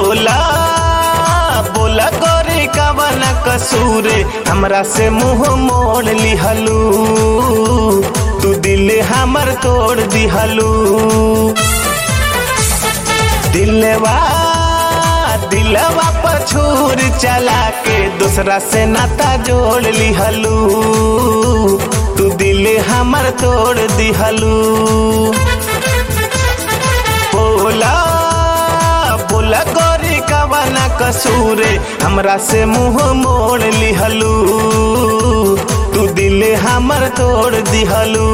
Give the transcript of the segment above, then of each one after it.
बोला बोला गोरी कवन कसूरे हमरा से मुंह मोड़ लिहलू तू दिल हमर तोड़ दिहलू दिलवा दिलवा पर छूर चला के दूसरा से नाता जोड़ लिहलू तू दिल हमर तोड़ दिहलू बोला बोला गोरी कवना कसूरे हमरा से मुंह मोड़ लिहलू तू दिल हमर तोड़ दिहलू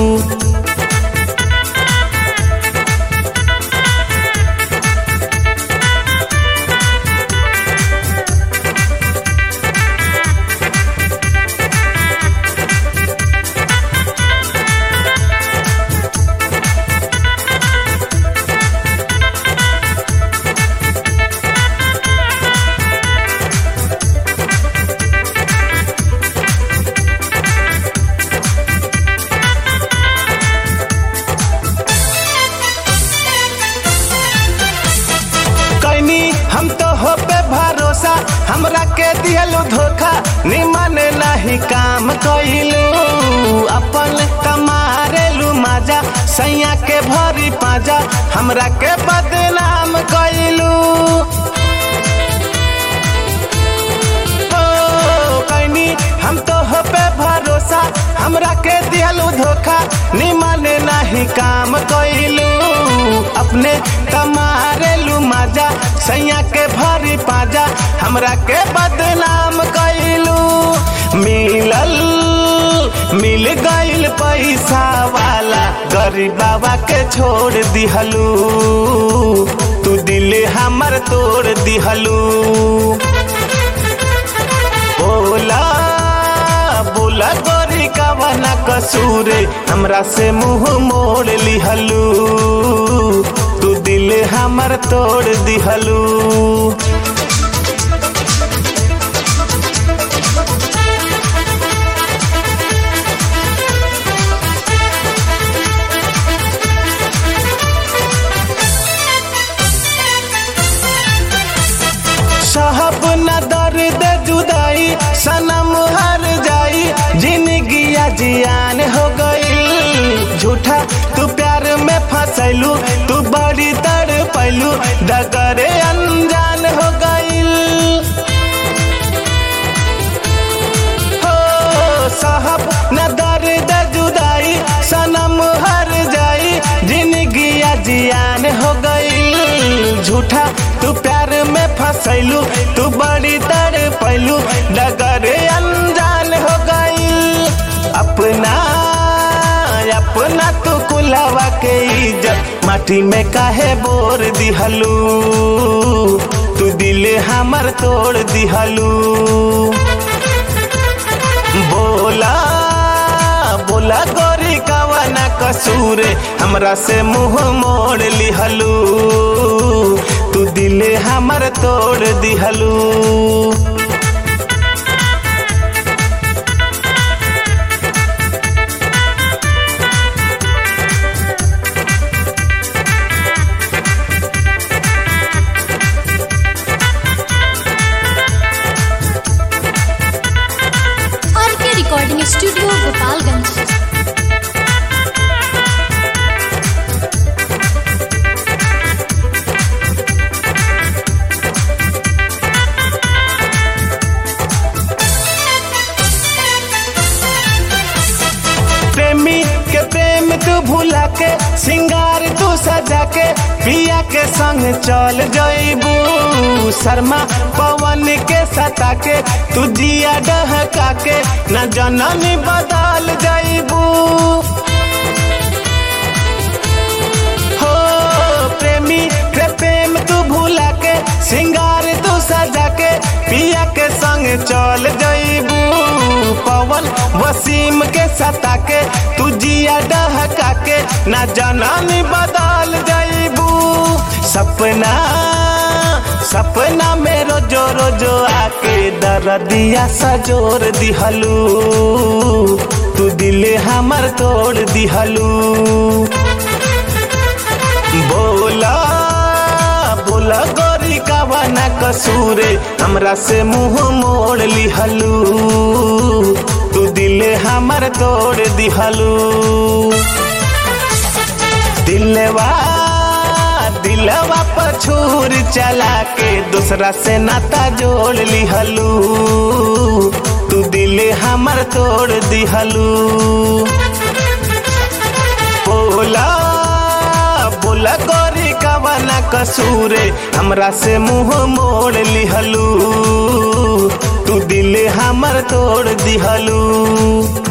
कैनी हम तो हो पे भरोसा हमरा के दिहलू धोखा निमन नहीं काम कइलू अपन कमारेलू माजा सैया के भरी पाजा हमरा के बदनाम कइलू ओ, कैनी हम तो हो पे भरोसा हमरा के दिहलू धोखा निमन नहीं काम कइलू अपने कमारेलू माजा सैया के भरी पाजा हमरा के बदनाम कइलू मिलल मिल गइल पैसा वाला गरीब बाबा के छोड़ दिहलू तू दिल हमर तोड़ दिहलू बोला बोला गोरी कवना कसूरे हमरा से मुंह मोड़ लिहलू तू दिल हमर तोड़ दिहलू साहब न दर्द जुदाई सनम हर जाई जिंदगिया जियान हो गई झूठा तू प्यार में फसैलू तू बड़ी तड़ पैलू डगरे अनजान हो गई हो साहब न दर्द जुदाई सनम हर जाई जिंदगिया जियान हो गई झूठा तू प्यार में फसैलू तू बड़ी तड़ पैलू डगरे अनजान हो गई अपना अपना तू कुलावा के इज्जत माटी में काहे बोर दिहलू तू दिल हमर तोड़ दिहलू बोला बोला गोरी कवना कसूरे हमरा से मुंह मोड़ लिहलू तू दिल हमर तोड़ दिहलू और के रिकॉर्डिंग स्टूडियो गोपालगंज प्रेमी के प्रेम तू भुला के सिंगार तू सजा के पिया के संग चल जईबू शर्मा पवन के सता के तू जिया डहका के न जननी बदल जईबू हो प्रेमी के प्रेम तू भुला के सिंगार तू सजा के पिया के संग चल जईबू पवन वसीम के सता के तू जिया डहका के ना जनानी बदल जईबू सपना सपना में रोजो रोजो आके दरदिया सजोर दिहलू तू दिल हमर तोड़ दिहलू बोला बोला गोरी का कवना कसूरे हमरा से मुंह मोड़ लिहलू तू दिले हमर तोड़ दिहलू दिलवा दिलवा पर छूर चला के दूसरा से नाता जोड़ लिहलू तू दिले हमर तोड़ दिहलू बोला बोला गोरी कवना कसूरे हमरा से मुंह मोड़ लिहलू तू दिल हमर तोड़ दिहलू